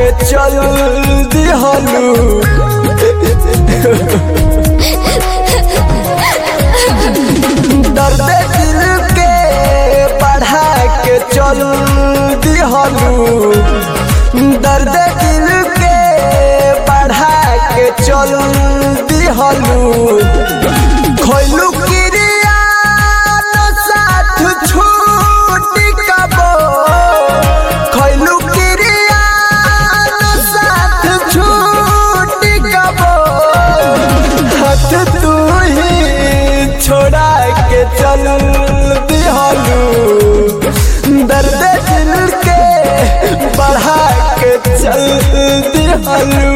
के चल दिहलू दर्द दिल के बढ़ा के चल दिहलू दर्द दिल के बढ़ा के चल दिहलू खोलू क्रिया न साथ छूट कबो खोलू क्रिया न साथ छूट कबो हाथ तू ही छोड़ा के चल दिहलू दर्द दिल के बढ़ा के चल दिहलू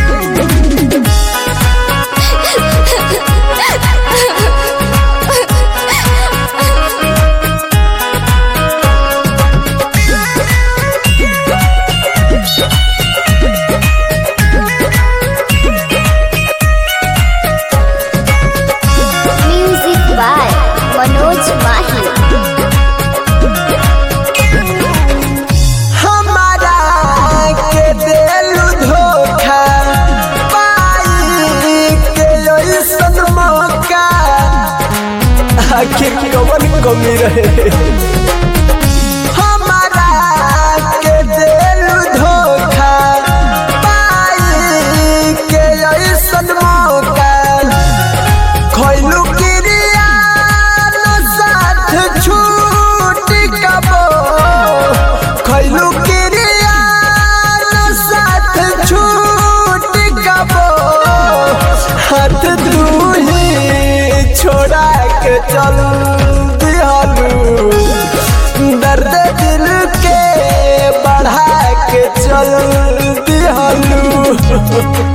म्यूजिक बाय मनोज माही हमारा के देलू धोखा पाई के ऐसन मौका आखिर कवन कमी रहे हमारा के देलू धोखा पाई के ऐसन मौका खोलू क्रिया न साथ छूट कबो खोलू क्रिया न साथ छूट कबो हाथ तू ही छोड़ा के चल दिहलू दर्द दिल के बढ़ा के चल दिहलू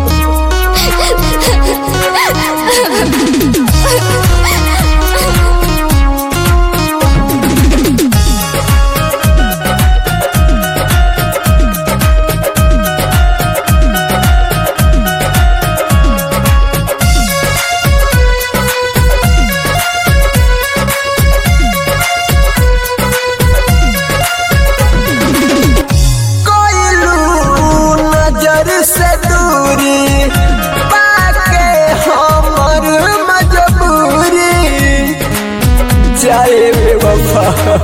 कोइलू नजर से दूरी पाके हमर मजबूरी जाए बेवफा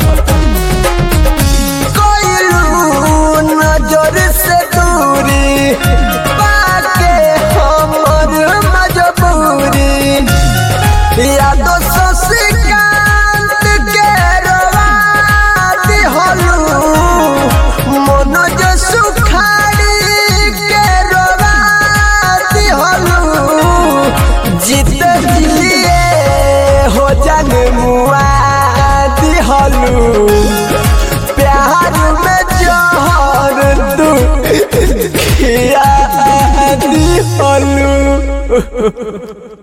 कोइलू नजर से दूरी पाके हमर मजबूरी यादो शशिकांत के रोवा दिहलू मनोज सुखाड़ी के रोवा दिहलू जीत जिए हो जन मुआ दिहलू प्यार में जहर तू खिया दिहलू